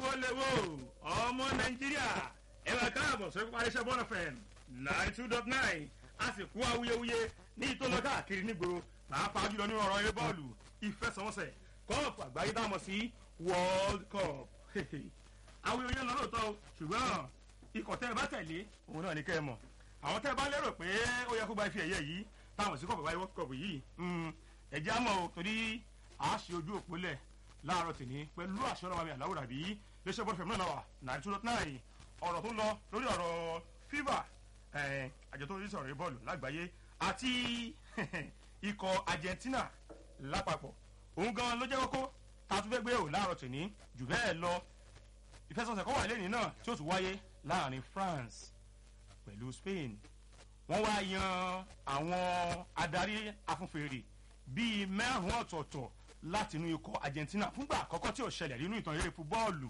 èwo lèwo ọmọ nàìjíríà ẹ máa káàbọ̀ sórí pápá iṣẹ́ bọ́ọ̀nù fm nine two dot nine a sì kú awuyewuye ní ìtòlọ́ káàkiri nígboro pàápàá jùlọ nínú ọ̀rọ̀ eré bọ́ọ̀lù ìfẹsẹ̀wọnsẹ̀ kọ́ọ̀pù àgbáyé dámọ̀ sí world cup awuyewuye lọ lóòótọ́ o ṣùgbọ́n ikọ̀ tẹ́ ẹ bá tẹ̀lé òun náà ní kẹ́ ẹ mọ̀ àwọn tẹ́ ẹ bá lérò pé ó yẹ kó gba ife ẹ̀yẹ yìí táwọn sí kọ̀ọ̀pù àgbáyé world cup yìí ẹ̀jẹ̀ á mọ̀ o torí a ṣe ojú òpó lẹ̀ láàárọ̀ tìní pẹ̀lú àṣọ ọlọ́wọ́ mi àláwùrà bí léṣe bọ́ọ̀lù fẹ̀mí náà wà nine two dot nine ọ̀rọ̀ tó ń lọ lórí ọ̀rọ̀ fífà àjọ tó ń sọ̀rọ̀ yìí bọ́ọ̀lù lágbàáyé àti ikọ̀ argentina lápapọ̀ òun gan ló jẹ́ kókó tá a tún fẹ́ gbé o láàárọ̀ tìní jù bẹ́ẹ̀ lọ ìfẹsọ̀sẹ̀ kọ́ wà lẹ́yìn náà tí ó tún wáyé láàrin france pẹ̀lú spain wọ́n wá yan àwọn adarí afúnfèrè bíi mẹ́rùn-ún ọ̀tọ̀ọ̀tọ̀ láti inú ikọ̀ argentina fúngbà àkọ́kọ́ tí ò ṣẹlẹ̀ nínú ìtàn eré fúbọ́ọ̀lù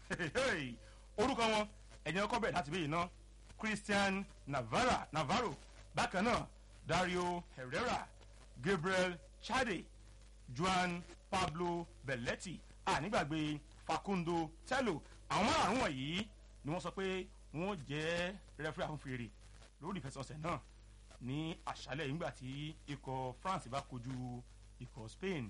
orúkọ wọn ẹni ọkọ bẹ̀rẹ̀ láti bẹ́ẹ̀ náà christian navarra navarro bákan náà dario herrera gabriel chade juan pablo belletti ànígbàgbé facundo tello àwọn márùn wọ̀nyí ni wọ́n sọ pé wọ́n jẹ́ rẹ́fúrẹ́ àfúnfèrè lórí ìfẹsọ̀nsẹ̀ náà ní àṣálẹ̀ nígbà tí ikọ̀ france bá kojú ikọ̀ spain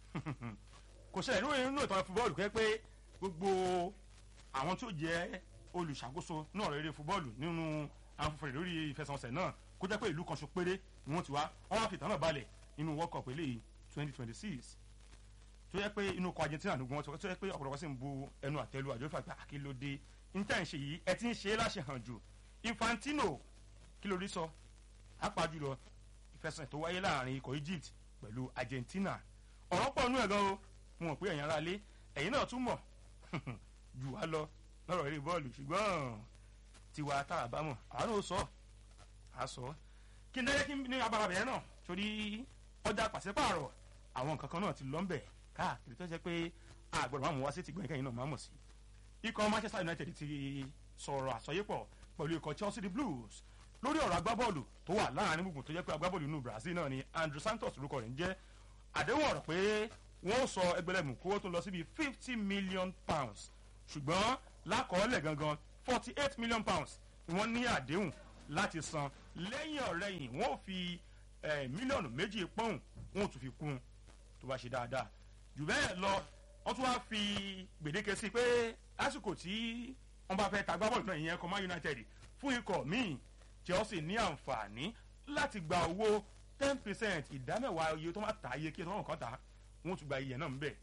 kò ṣẹlẹ̀ nínú inú ìtàn fúbọ́ọ̀lù kẹ́ pé gbogbo àwọn tó jẹ́ olùṣàkóso náà rere fúbọ́ọ̀lù nínú àfúnfèrè lórí ìfẹsọ̀nsẹ̀ náà kó jẹ́ pé ìlú kan ṣo péré ni wọ́n ti wá wọ́n wá fìtàn náà balẹ̀ nínú world cup eléyìí twenty twenty six tó yẹ pé inú ọkọ̀ argentina ló gbọ́n tó yẹ pé ọ̀pọ̀lọpọ̀ sì ń bu ẹnu àtẹ́lu àjọ ìfàgbà àkìlódé níta ìṣe yìí ẹ ti ń ṣe é láṣẹ hàn jù infantino kí ló rí sọ apá jùlọ ìfẹsẹ̀ tó wáyé láàrin ikọ̀ egypt pẹ̀lú argentina ọ̀rọ̀ pọ̀ nú ẹ̀ gan o mo mọ̀ pé ẹ̀yin ara lé ẹ̀yin náà tún mọ̀ jù wá lọ lọ́rọ̀ eré bọ́ọ̀lù ṣùgbọ́n tiwa tá a bá mọ̀ àánú sọ á sọ kí n dẹ́rẹ́ kí ní abala bẹ̀rẹ̀ náà torí ọjà pàṣípààrọ̀ àwọn nǹkan kan náà ti lọ́ ń bẹ̀ káàkiri tó jẹ́ pé àgbọ̀dọ̀ máa mú wá sí ti gbọ̀n ìkẹyìn náà máa mọ̀ sí ikọ̀ manchester united ti sọ̀rọ̀ àsọyépọ̀ pẹ̀lú ikọ̀ chelsea the blues lórí ọ̀rọ̀ agbábọ́ọ̀lù tó wà láàrin gbùngbùn tó jẹ́ pé agbábọ́ọ̀lù inú brazil náà ni andrew santos lórúkọ rẹ̀ ń jẹ́ àdéhùn ọ̀rọ̀ pé wọ́n sọ ẹgbẹ̀lẹ́mù kówó tó lọ síbi fifty million pounds ṣùgbọ́n lákọọ́lẹ̀ gangan forty eight million pounds ni wọ́n ní àdéhùn láti san lẹ́yìn ọ̀rẹ́yìn wọ́n ò fi mílíọ̀nù méjì pọ́ùn wọ́n ò tún fi kún un tó bá ṣe dáadáa jù bẹ́ẹ̀ lọ wọ́n tún wá fi gbèdéke sí pé lásìkò tí wọ́n bá fẹ́ ta agbábọ́ọ̀lù náà ìyẹn command united fún ikọ̀ míì chelsea ní àǹfààní láti gba owó ten percent ìdámẹ́wàá iye tó máa ta iye kí ẹ̀ tó máa kàn ta wọ́n tún gba iye náà ń bẹ̀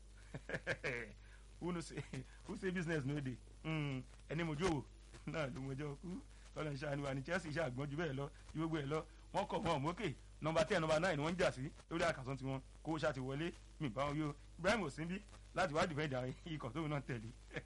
who say who say business no dey ẹni mojú òwò náà ló mọjọ́ kú lọ́nà ìṣàánú wa ní chelsea iṣẹ́ àgbọ̀n jù bẹ́ẹ̀ lọ ju gbogbo ẹ̀ lọ wọ́n kọ̀ wọ́n mókè nọmba ten nọmba nine wọ́n ń jà sí lórí àkàtúntì tiwọn kó ṣáà ti wọlé mi bá wọn yó ibrahim osinbi láti wá dìfẹ́ǹdà ikọ̀ tóun náà tẹ̀lé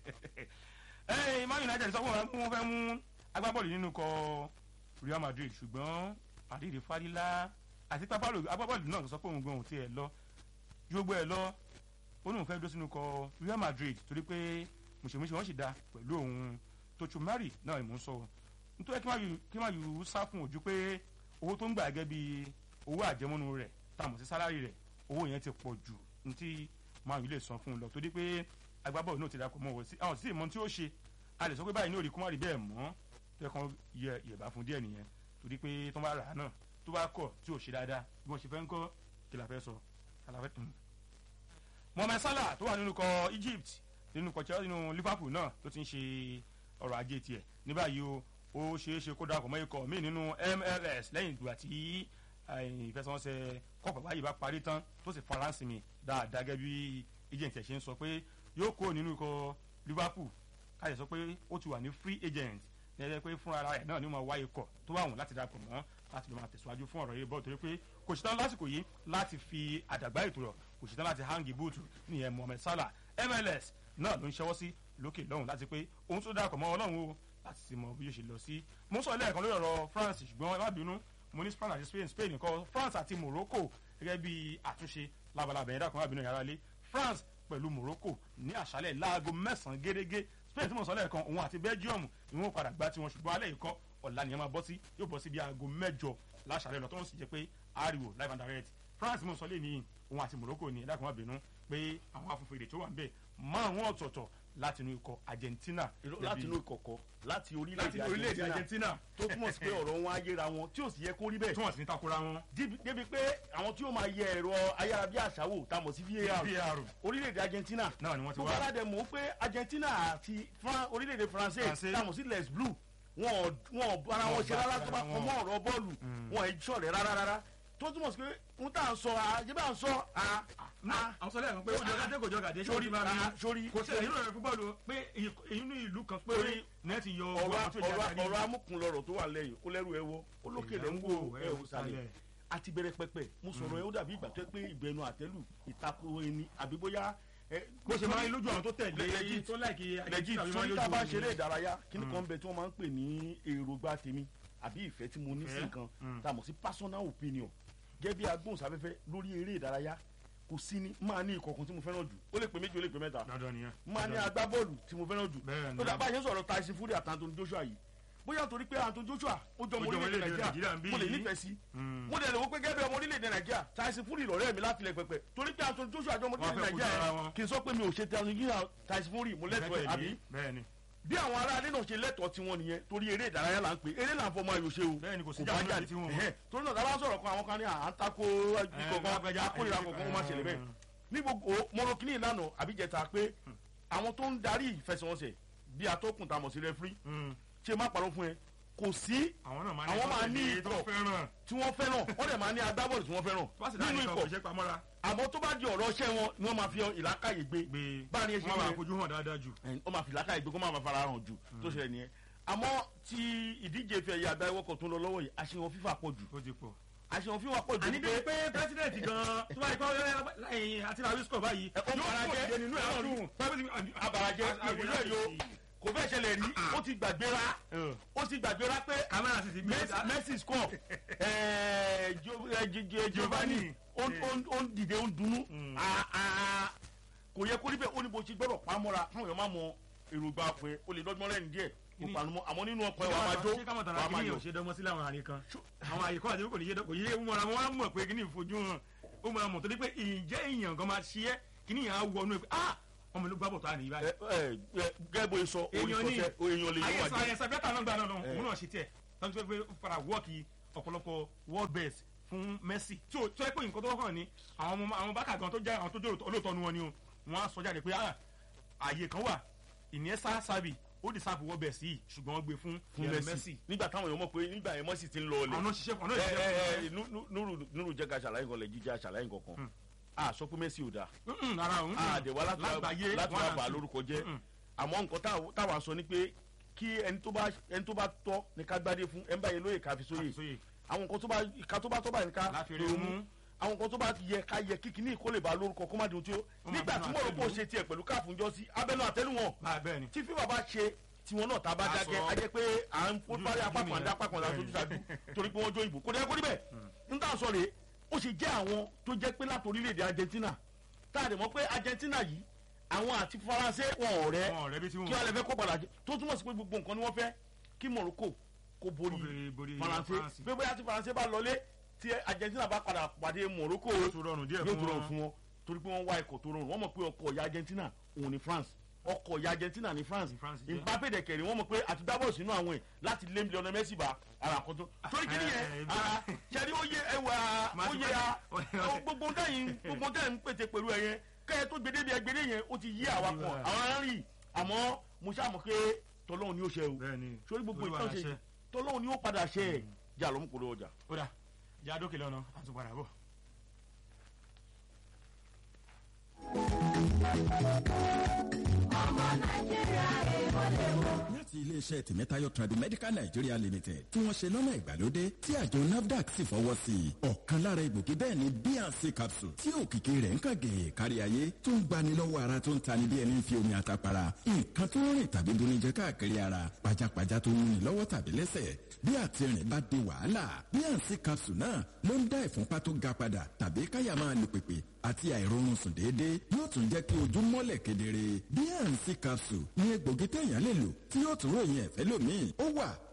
ẹ̀ man united sọ fún wọn fẹ́ mú agbábọ́ọ̀lù nínú kọ real madrid ṣùgbọ́n àdìrí fárílà àti agbábọ́ọ̀lù náà sọ pé òun gan òun tiẹ̀ lọ ju gbogbo ẹ̀ lọ ó ní òun fẹ́ dó sínú kọ real madrid torí pé mùsùlùmí wọn sì da pẹ̀lú òun tóṣù mari náà ni mò ń sọ nítorí kí má yù sá fún ojú pé owó tó ń gbà gẹ́gẹ́ bí owó àjẹmọ́nu rẹ̀ tàmù sí sálárì rẹ̀ owó yẹn ti pọ̀ jù ní tí máa yìí lè san fún un lọ torí pé agbábọ́ọ̀lù náà ti dàpọ̀ mọ́ wọ́n sí àwọn sì mọ tí ó ṣe a lè sọ pé báyìí ní òrì kó má rí bẹ́ẹ̀ mọ́ tó yẹ kán yẹ ìyẹ̀bá fún díẹ̀ nìyẹn torí pé tó bá rà á náà tó bá kọ̀ tí ò ṣe dáadáa bí wọ́n ṣe fẹ́ ń kọ́ kí la fẹ́ sọ mohamed salah tó wà nínú kọ egypt nínú kọ chelsea nínú liverpool náà tó ti ń ṣe ọrọ̀ ajé tiẹ̀ ní báyìí o ó ṣeé ṣe kó darapọ̀ mọ́ ikọ̀ míì nínú mls lẹ́yìn ìgbà tí ìfẹsẹ̀wọnsẹ̀ kọ́pọ̀ báyìí bá parí tán tó sì faransé mi dáadáa gẹ́gẹ́ bí agent ẹ̀ ṣe ń sọ pé yóò kó nínú ikọ̀ liverpool káyọ̀ sọ pé ó ti wà ní free agent lẹ́yìn pé fúnra rẹ̀ náà ni mo wá ikọ̀ tó wà wọ́n láti darapọ̀ mọ́ láti lè máa tẹ̀síwájú fún ọ̀rọ̀ yìí bọ́ torí pé kò ṣetán lásìkò yìí láti fi àdàgbà ètò rọ̀ kò ṣetán láti hangi búùtù nìyẹn mohammed salah mls náà ló ń ṣẹ́wọ́ sí lókè lọ́hùn láti pé òun tó darapọ̀ mọ́ ọlọ́run o láti ti mọ bí yóò ṣe lọ sí. mo sọ lẹ́ẹ̀kan lórí ọ̀rọ̀ france ṣùgbọ́n ẹ má bínú mo ní spain àti spain spain nǹkan france àti morocco gẹ́gẹ́ bí àtúnṣe labalábẹ̀ yẹn dákun má bínú yàrá lé france pẹ̀lú morocco ní àṣálẹ̀ láago mẹ́sàn-án gẹ́gẹ́ spain tí mo sọ lẹ́ẹ̀kan òun àti belgium ni wọ́n padà gbá tiwọn ṣùgbọ́n alẹ́ ìkọ́ ọ̀la ni ẹ máa bọ́ sí yóò bọ́ sí bí aago mẹ́jọ láṣàlẹ̀ lọ tó ń sì jẹ́ pé ariwo live and direct france mo sọ lé ní òun àti morocco ni ẹ̀dá kan má bínú pé àwọn afúnfèrè tó wà ń bẹ̀ márùn ọ̀tọ̀ọ̀tọ̀ láti inú ikọ̀ Argentina láti inú ìkọ̀kọ̀ láti láti orílẹ̀-èdè orílẹ̀-èdè Argentina Argentina tó túmọ̀ sí pé ọ̀rọ̀ wọn ayéra wọn tí ò sì yẹ kó rí bẹ́ẹ̀ tí wọ́n sì ní takora wọn. débi débi pé àwọn tí ó máa yẹ ẹ̀rọ ayárabíàṣá wò tá a mọ̀ sí VAR VAR orílẹ̀-èdè Argentina náà ni wọ́n ti gbogbo wá. aládẹ mọ̀ pé Argentina àti Fran- orílẹ̀-èdè France France. tá a mọ̀ sí les blue wọn ò wọn ò bára wọn Wọn ṣe bá rárá tó bá ara kọ wọn. mọ́ ọ̀rọ̀ bọ́ọ̀lù wọn ò ṣọ̀rẹ́ rárá rárá tó túmọ̀ sí pé n tá à ń sọ àjẹ́ bá ń sọ à à àwọn sọlẹ̀ ẹ̀rọ pé ó jọ gàdé kò jọ gàdé sórí à sórí kò sí èyí lóore fún bọ́ọ̀lù pé inú ìlú kan pé Sórí nẹ́ẹ̀tì yọ ọ̀rọ̀ àwọn tó jẹ́ ọ̀rọ̀ adarí. ọ̀rọ̀ amúkùnlọ̀rọ̀ tó wà lẹ́yìn ó lẹ́rù ẹ wo ó lókè lẹ́ ń wò ẹ ò sàlẹ̀ àti bẹ̀rẹ̀ pẹpẹ mo sọ̀rọ̀ ẹ ó dàbí ìgbà tó yẹ pé ìgbẹ́nu àtẹ́lù ìtako ẹni àbí bóyá ẹ, bó ṣe máa ń lójú àwọn tó tẹ̀lé Legit. tó láìkí legit àbí máa ń sórí lójú tá a bá òun. ṣeré ìdárayá kíní kan bẹ tí wọ́n máa ń pè ní èròǹgbà tèmi àbí ìfẹ́ tí mo ní sí Ìfẹ́? nǹkan Mm. tá a mọ̀ sí personal opinion gẹ́gẹ́ bí agbóhùnsáfẹ́fẹ́ lórí eré ìdárayá kò sí ní máa ní ìkọ̀kan tí mo fẹ́ràn jù ó lè pè méjì ó lè pè mẹ́ta dandan nìyẹn. máa ní Dandan. agbábọ́ọ̀lù tí mo fẹ́ràn jù Bẹ́ẹ̀ ni. tó dà bá a ṣe ń sọ̀rọ̀ Tyson Fury àti Anthony Joshua yìí bóyá torí pé Anthony Joshua ó jọ ọmọ Ó jọ ọmọ orílẹ̀-èdè orílẹ̀-èdè Nàìjíríà Nàìjíríà ń bí mo lè yìí. nífẹ̀ẹ́ sí Mm. mo dẹ̀ lè wo pé gẹ́gẹ́ bí ọmọ orílẹ̀-èdè Nàìjíríà Tyson Fury lọ́rẹ́ mi láti ilẹ̀ pẹpẹ torí pé Anthony Joshua jọ ọmọ Wọ́n orílẹ̀-èdè fẹ́ kojú ara Nàìjíríà wọn. kì í sọ pé mi ò ṣe Tyson Fury mo lẹ́tọ̀ọ́ ẹ̀ àbí bẹ́ẹ̀ ni bí àwọn ará ilé náà ṣe lẹ́tọ̀ọ́ tiwọn nìyẹn torí eré ìdárayá là ń pè eré là ń fọmọ ayò ṣe o Bẹ́ẹ̀ni, kò sí bá jáde jáde tí wọn mọ̀. Ẹ̀hẹ́, torí náà tábà sọ̀rọ̀ kan àwọn kan ní à ń tako kankan lágbájá, akórira ẹ̀, kankan ó má ṣẹlẹ̀ bẹ́ẹ̀ mm. ní gbogbo mọ̀rọ̀kìnní ìlànà àbíjẹta pé àwọn tó ń darí ìfẹsẹ̀wọnsẹ̀ bí atọ́kùn tá a mọ̀ sí rẹ́fírí Mm. ṣe má parọ́ fún ẹ kò sí àwọn náà máa Àwọn máa ní ní tó ikọ̀. fẹ́ràn tí wọ́n fẹ́ràn wọ́n dẹ̀ máa ní agbábọ́ọ̀lù tí wọ́n fẹ́ràn wọ́n sì dáhùn nínú ikọ̀ ikọ̀ kò ṣe pamọ́ra àmọ́ tó bá di ọ̀rọ̀ ṣẹ́ wọn ni wọ́n máa fi ìlàkàyè gbé gbé báyìí ẹ ṣe wọ́n máa yẹ- fojú hàn dáadáa jù. ẹ̀yìn, ó máa fi làákàyè gbé kó máa ma fara hàn jù tó ṣẹlẹ̀ nìyẹn àmọ́ tí ìdíje fẹ́ yà àgbáyé wọ́kọ̀ tó ń lọ lọ́wọ́ yìí àṣehàn fífà pọ̀ jù ó ti pọ̀. àṣehàn fífà pọ̀ jù àní bíi pé pírẹsidẹ̀ntì gan-an tó bá yẹ kó ẹ̀yìn àti làwísíkọ̀ báyìí Ẹ, ó yóò fara kó jẹ́. ìdè nínú ẹ̀ náà dùn. abarajẹ ìrírẹ́ yo kò fẹ́ ṣẹlẹ̀ rí ó ti gbàgbéra ó ti gbàgbéra pé kámẹ́rà sì ti gbé Messi- Messi score ẹ̀ẹ́, Jo- ẹ̀, Gi- Gi- Giovanni ó ń- ó ń- ó ń dìde ó ń dunnú Mm. Ah, ah, kò yẹ kó rí bẹ́ẹ̀ ó ní bó ṣe gbọ́dọ̀ pamọ́ra káwọn èèyàn máa mọ èròǹgbà fún ẹ ó lè dọ́gbọ́n lẹ́nu díẹ̀ kó Kíni- panumọ́ àmọ́ nínú ọkọ̀ ẹ̀ wà máa jó ṣé káwọn tara wà máa kìíní yọ yóò ṣe dánmọ́ sílẹ̀ àwọn àyè kan àwọn àyè kan àti kò ní yé kò yé mọ́ra wọn á mọ̀ pé kíní ìfojú hàn ó máa mọ̀ torí pé ìjẹ́ èèyàn gan máa ṣiẹ́ kíní yẹn á wọnú ẹ̀ pé ah ọmọ ìlú gbàbọ̀ tó à ní ibà ẹ ẹ ẹ gẹ́gẹ́ bó ṣe sọ èèyàn ní oríkọ̀tẹ́ èèyàn lè yẹ wà àyẹ̀sà jẹ́ àyẹ̀sà bẹ́tà náà gbà náà náà Eh. òun náà ṣe tiẹ̀ tọ́jú pé pé ó fara wọ́ọ̀kì ọ̀pọ̀lọpọ̀ world best fún Messi tí ó tó ẹ pé nǹkan tó wọ́n kàn ní àwọn ọmọ àwọn bákà gan tó jẹ́ àwọn tó jẹ́ olóòótọ́ nu wọn ni o wọ́n á sọ jáde pé ah àyè kan wà Iniesta Xavi ó di sáàpù world best yìí ṣùgbọ́n wọ́n gbé fún fún Lionel Messi nígbà táwọn èèyàn mọ̀ pé nígbà yẹn Messi ti ń lọ ọlẹ̀ àwọn náà ṣiṣẹ́ àwọn náà ẹ ẹ ẹ ṣiṣẹ́ Nú- Nú- Nuru Nuru jẹ́ ká ṣàlàyé nǹkan lẹ̀ jíjẹ́ ṣàlàyé nǹkan kan a sọ pé Messi ò dáa fún ara òun a dẹ̀ wá láti wá- lágbàáyé láti wá one bà á and two. lórúkọ jẹ́ Mm-mm. àmọ́ nǹkan táwa- táwa sọ ni pé kí ẹni tó bá ẹni tó bá tọ́ ní ká gbádé fún ẹ̀ ń báyìí lóye ká fi sóye Àfisóye. àwọn nǹkan tó bá ìka tó bá tọ́ báyìí ní ká Láfi rí lòun mú. mú àwọn nǹkan tó bá yẹ ká yẹ kíkì ní ìkólè bá lórúkọ kó má di ohun tí ó Ó máa nígbà bẹnu tí mo rò pé ó àtẹ́lù. ṣe tiẹ̀ pẹ̀lú káàfù ńjọ́ sí abẹ́nú àtẹ́lù wọn báyìí bẹ́ẹ̀ ni tí fífa bá ṣe tiwọn náà tá a bá A dákẹ́ sọ. a jẹ́ pé à ń fún parí Ojú apá kan nìyẹn. dá apá kan dá Bẹ́ẹ̀ni. sojú ṣáájú torí pé wọ́n jó ìbò kò dẹ́ kó rí bẹ́ẹ̀ n tà sọ rèé ó ṣe jẹ́ àwọn tó jẹ́ pé láti orílẹ̀-èdè Argentina tá a dẹ̀ mọ̀ pé Argentina yìí àwọn àti Faransé wọn ọ̀rẹ́ wọn ọ̀rẹ́ bí tí kí wọn wọ́n lè fẹ́ kó padà jẹ tó túmọ̀ sí pé gbogbo nǹkan ni wọ́n fẹ́ kí Morocco kó borí borí- borí Faransé France. pé bóyá tí Faransé bá lọlé tí Argentina bá padà pàdé Morocco yóò tún rọrùn díẹ̀ yóò fún tó rọrùn wọn. fún wọn torí pé wọ́n wá ikọ̀ tó rọrùn wọ́n mọ̀ pé ọkọ̀ ìyá Argentina òun ni France ọkọ̀ ìyá Argentina ni France Ni France jẹ́. Mbappé dẹ̀kẹ̀rẹ̀ wọ́n mọ̀ pé àti dábọ̀ sínú àwọn ẹ̀ láti lé Lionel Messi bá ara kan tó torí kí Eh, nìyẹn eh, ara ṣẹ́ni ó yẹ ẹwà Máa ó ti yẹ pẹ́- a gbogbo dẹ́yìn gbogbo dẹ́yìn ń pètè pẹ̀lú ẹ̀yẹn kẹ́ẹ̀ tó gbedé bí ẹgbẹ́dẹ́ yẹn ó ti yí àwa kan Ìwà. àwọn arìnrìn àmọ́ mo ṣàmọ̀ pé tọ́lọ́hún ni ó ṣe o bẹ́ẹ̀ ni sórí gbogbo Olúwa ìtàn ṣe láṣẹ. tọ́lọ́hún ni ó padà ṣe ẹ̀ jà lọ́mú kò ló ọjà. ó dà já dókè lọ́nà àtúpadà bọ̀. láti iléeṣẹ́ tìmẹ́tayọ̀ Tradimedical Nigeria Limited tí wọ́n ṣe lọ́nà ìgbàlódé tí àjọ NAFDAC sì fọwọ́ sí i ọ̀kan lára egbògi bẹ́ẹ̀ ni bnc capsule tí òkìkí rẹ̀ ń kàn gèè kárí ayé tó ń gbani lọ́wọ́ ara tó ń tani bí ẹni ń fi omi àtàpàrà nǹkan tó ń rìn tàbí dunijẹ káàkiri ara pajápajá tó ń múni lọ́wọ́ tàbí lẹ́sẹ̀ bí àtìrìn bá di wàhálà bnc capsule náà ló ń dá ìfúnpá tó ga padà tàbí káyà máa lù pèpè àti àìrórun sùn déédéé yóò tún jẹ́ kí ojú mọ́lẹ̀ kedere bnc capsule ní egbògi téèyàn lè lò tí yóò tún ròyìn ẹ̀fẹ́ lómìn ó wà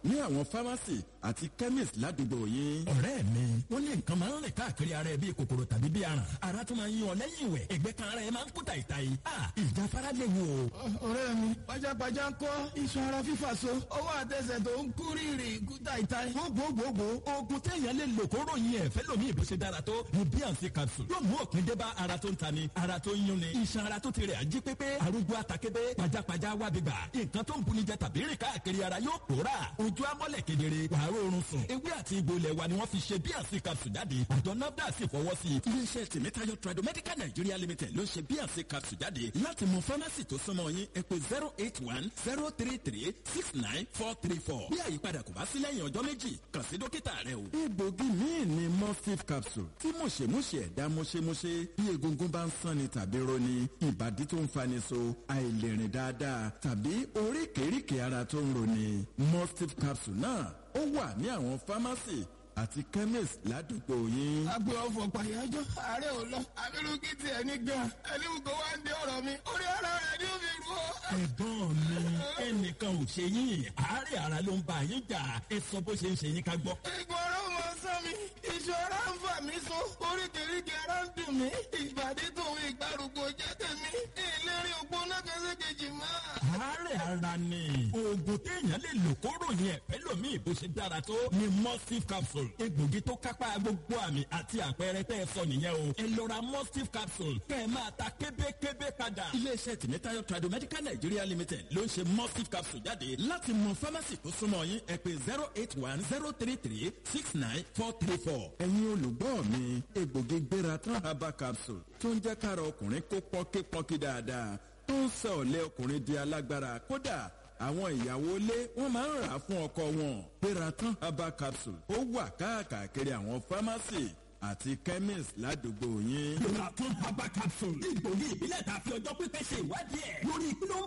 ní àwọn fámásì àti chemist ládùúgbò yín. ọ̀rẹ́ mi wọ́n ní nǹkan máa ń rìn káàkiri ara ẹ bíi kòkòrò tàbí bíi aràn ara tó máa ń yan ọ lẹ́yìn ìwẹ̀ ẹ̀gbẹ́ kan ara ẹ máa ń kú tàìtàì ìjáfara lè wò. ọ̀rẹ́ mi pajápajá ń kọ́ iṣan ara fífà so ọwọ́ àtẹsẹ̀ tó ń kú rírì kú tàìtàì. gbogbogbò oògùn téèyàn lè lò kó ròyìn ẹ̀ fẹ́ lómi ìbò ṣe dára tó ní bíànsì capsule yóò mú òpin dé bá ara tó ń tani ara tó ń yún ni iṣan ara tó ti rẹ̀ ají pépé arúgbó àtàkébé pajápajá wá bíbà nǹkan tó ń buni jẹ tàbí rìn káàkiri ara yóò pòórà ojú amọ́lẹ̀ kedere wàá rọrùn sùn ewé àti egbò ilẹ̀ wa ni wọ́n fi ṣe bíànsì capsule jáde àjọ nafda sì fọwọ́ sí i. iléeṣẹ́ tèmítáyọ̀ tradomedical nigeria limited ló ń ṣe bíànsì capsule jáde láti mọ fámásì tó súnmọ́ yín ẹ pé zero eight one zero three three six nine four three four bí àyípadà kò bá sí lẹ́yìn ọjọ́ méjì kàn sí dókítà rẹ o. egbògi míì ni mustif capsule tí mọ̀ṣẹ̀mọ̀ṣẹ̀ ẹ̀dá mọ̀ṣẹ̀mọ̀ṣẹ̀ bí egungun bá ń sanni tàbí roni ìbàdí tó ń fani so àìlèrìn dáadáa tàbí oríkèéríkèé ara tó ń roni mustif capsule náà ó wà ní àwọn fámásì àti chemist ládùúgbò yín. agbe ọfọ pàyájọ ààrẹ ò lọ abirùkí tiẹ̀ ní gan ẹni wùkọ wá ń di ọ̀rọ̀ mi orí ara rẹ̀ ni ó fi rú ọ. ẹ̀gbọ́n mi ẹnìkan ò ṣe yín àárẹ̀ ara ló ń bá yín jà ẹ sọ bó ṣe ń ṣe yín ká gbọ́. ìgbọ̀rọ̀ mọ sán mi ìṣòro ń fà mí so oríkèéríkèé ara ń dùn mí ìbàdí tòun ìgbàrúgbó jẹ́ tèmi ìlérí ògbóná kẹsẹ̀kejì máa. àárẹ̀ ara ni oògùn téèyàn lè lò kó ròyìn ẹ̀fẹ́ lómi bó ṣe dára tó ni mustif capsule egbògi tó kápá gbogbo àmì àti àpẹẹrẹ tẹ́ ẹ sọ nìyẹn o ẹ lọ ra mustif capsule kẹ́ ẹ máa ta kébékébé padà. iléeṣẹ́ tèmítáyọ̀ tradomedical nigeria limited ló ń ṣe mustif capsule jáde láti mọ fámásì tó súnmọ́ yín ẹ pé zero eight one zero three three six nine four three four. ẹ̀yin olùgbọ́ mi egbògi gbéra tán herbal capsule tó ń jẹ́ kára ọkùnrin kó pọ́nkípọ́nkí dáadáa tó ń sọ ọ̀lẹ́ ọkùnrin di alágbára kódà àwọn ìyàwó ilé wọn máa ń rà á fún ọkọ wọn peratan herbal capsule ó wà káàkiri àwọn pharmacy àti chemist ládùúgbò yín. Lọ́la tún herbal capsule. Egbògi ìbílẹ̀ tàbí ọjọ́ pípẹ́ ṣe ìwádìí ẹ̀ lórí kí ló ń